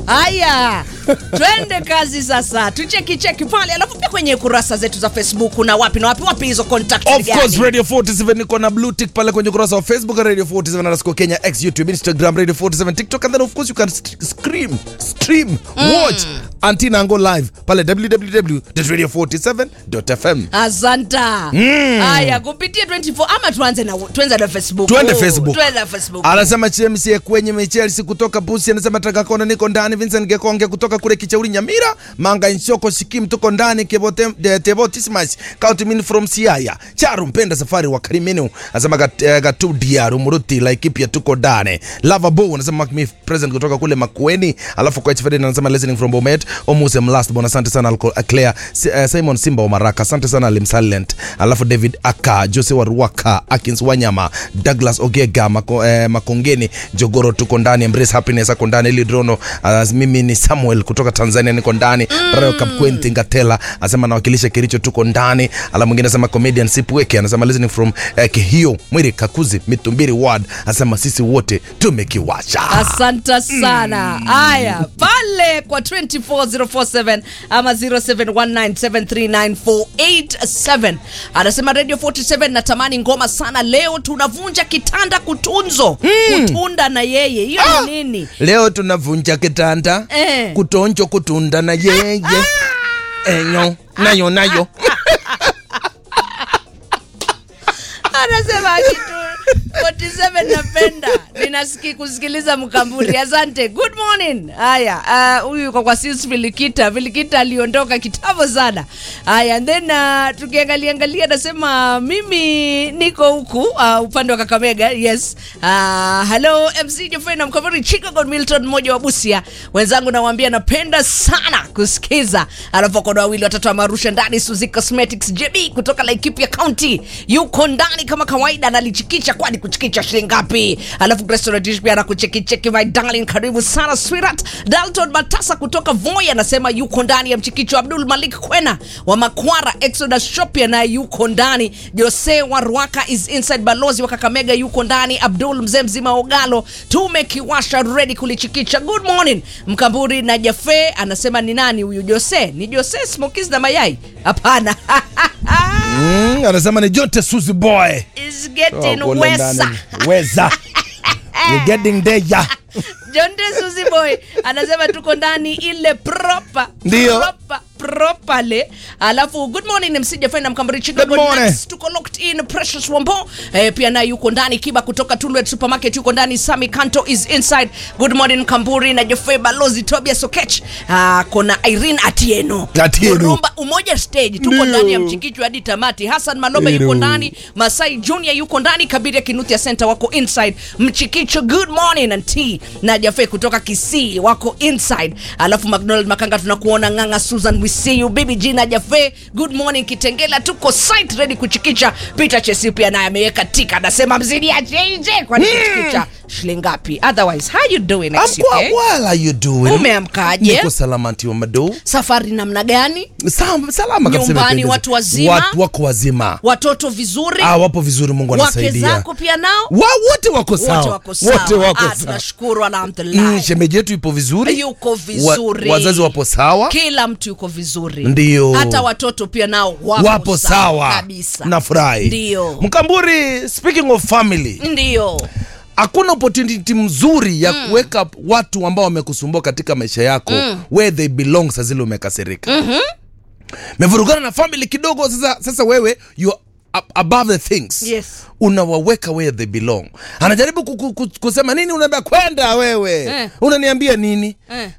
haya twende kazi sasa tucheki cheki pale alafu pia kwenye kurasa zetu za facebook na wapi na wapi wapi hizo contact Of gani? course Radio 47 niko na blue tick pale kwenye ukurasa wa Facebook Radio 47 underscore Kenya X YouTube Instagram Radio 47 TikTok and then of course you can st scream stream watch Antina Ango live pale www.radio47.fm asanta haya kupitia 24 ama tuanze na tuanze na facebook Tuende Oh, Facebook. tuende na facebook anasema chmc kwenye mechelsea kutoka busi anasema takakona niko ndani vincent gekonge kutoka kule kichauri nyamira manga nshoko shikim tuko ndani Kebote- de- tebotismas kautimin from siaya charu mpenda safari wa karimenu anasema gat, eh, gatu diaru muruti laikipia tuko ndani lavabo anasema Mark me present kutoka kule makueni alafu kwa hfd anasema listening from bomet omuse mlast bon asante sana Alco- uh, claire Si- eh, simon simba wa maraka asante sana limsalent alafu david aka jose wa ruaka akins wanyama douglas ogega mako, eh, makongeni jogoro tuko ndani embrace happiness ako ndani lidrono uh, mimi ni samuel kutoka tanzania niko ndani mm. rayo kapkwenti ngatela asema nawakilisha kiricho tuko ndani ala mwingine asema comedian sipweke anasema listening from eh, kihio mwiri kakuzi mitumbiri ward asema sisi wote tumekiwacha asante sana haya pale kwa 24047 ama 0719739487 anasema radio 47 natamani ngoma sana leo tunavunja kitanda kutunzo kutunda na yeye hiyo Ah! ni nini leo tunavunja kitanda Eh. kutonjo kutunda na yeye enyo nayo nayo anasema kitu 47 napenda ninasiki kusikiliza mkamburi asante good morning haya ah, huyu uh, kwa kwa sis vilikita vilikita aliondoka kitambo sana haya and then uh, tukiangalia angalia anasema mimi niko huku uh, upande wa kakamega yes uh, hello mc jofrey na mkamburi chicago milton mmoja wa busia wenzangu nawambia napenda sana kusikiza alafu kodo wawili watatu wa marusha ndani suzi cosmetics jb kutoka laikipia county yuko ndani kama kawaida analichikicha kwani kuchikicha shilingi ngapi alafu Grace pia anakuchekicheki my darling karibu sana sweetheart dalton matasa kutoka voi anasema yuko ndani ya mchikicho abdul malik kwena wa makwara exodus shopia naye yuko ndani jose wa ruaka is inside balozi wa kakamega yuko ndani abdul mzee mzima ogalo tumekiwasha ready kulichikicha good morning mkamburi na jafe anasema ni nani huyu jose ni jose smokis na mayai hapana mm, anasema ni jote suzi boy is getting Oh, kule wesa ndani. weza You're getting there yeah. jonde suzi boy anasema tuko ndani ile proper Ndio. proper properly alafu good morning msijafenda mkambari chicago Good morning. Nuts, tuko locked in precious wambo eh, pia naye yuko ndani kiba kutoka tulwet supermarket yuko ndani sami kanto is inside good morning kamburi na jefe balozi tobias okech ah, kona irene atieno Atieno. Murumba, umoja stage tuko Ndio. ndani ya mchikichwa hadi tamati hasan maloba yuko Ndio. ndani masai junior yuko ndani kabiria kinuthia center wako inside mchikicho good morning and tea na jafe kutoka kisii wako inside alafu mcdonald makanga tunakuona nganga susan we see you baby g na jafe good morning kitengela tuko site ready kuchikicha peter chesi pia naye ameweka tika anasema mzidi ya jj kwani kuchikicha shilingi ngapi otherwise how you doing I'm next quite well are you doing Umeamkaje? niko salama nti mado safari namna gani Sam, salama kabisa Nyumbani imependeza. watu wazima? watu wako wazima watoto vizuri ah, wapo vizuri mungu wake anasaidia zako pia nao wa, wote wako sawa wote wako sawa wote wako Ah, sawa tunashukuru Mm, alhamdulillah shemeji yetu ipo vizuri yuko vizuri wa, wazazi wapo sawa kila mtu yuko vizuri Ndio. hata watoto pia nao wapo, wapo sawa kabisa nafurahi Ndio. mkamburi speaking of family ndio hakuna opportunity mzuri ya mm. kuweka watu ambao wamekusumbua katika maisha yako mm. where they belong saa zile umekasirika mm-hmm. mevurugana na family kidogo sasa sasa wewe you are ab- above the things Yes. unawaweka where they belong anajaribu ku- ku- ku- kusema nini unaambia kwenda wewe Eh. unaniambia nini Eh.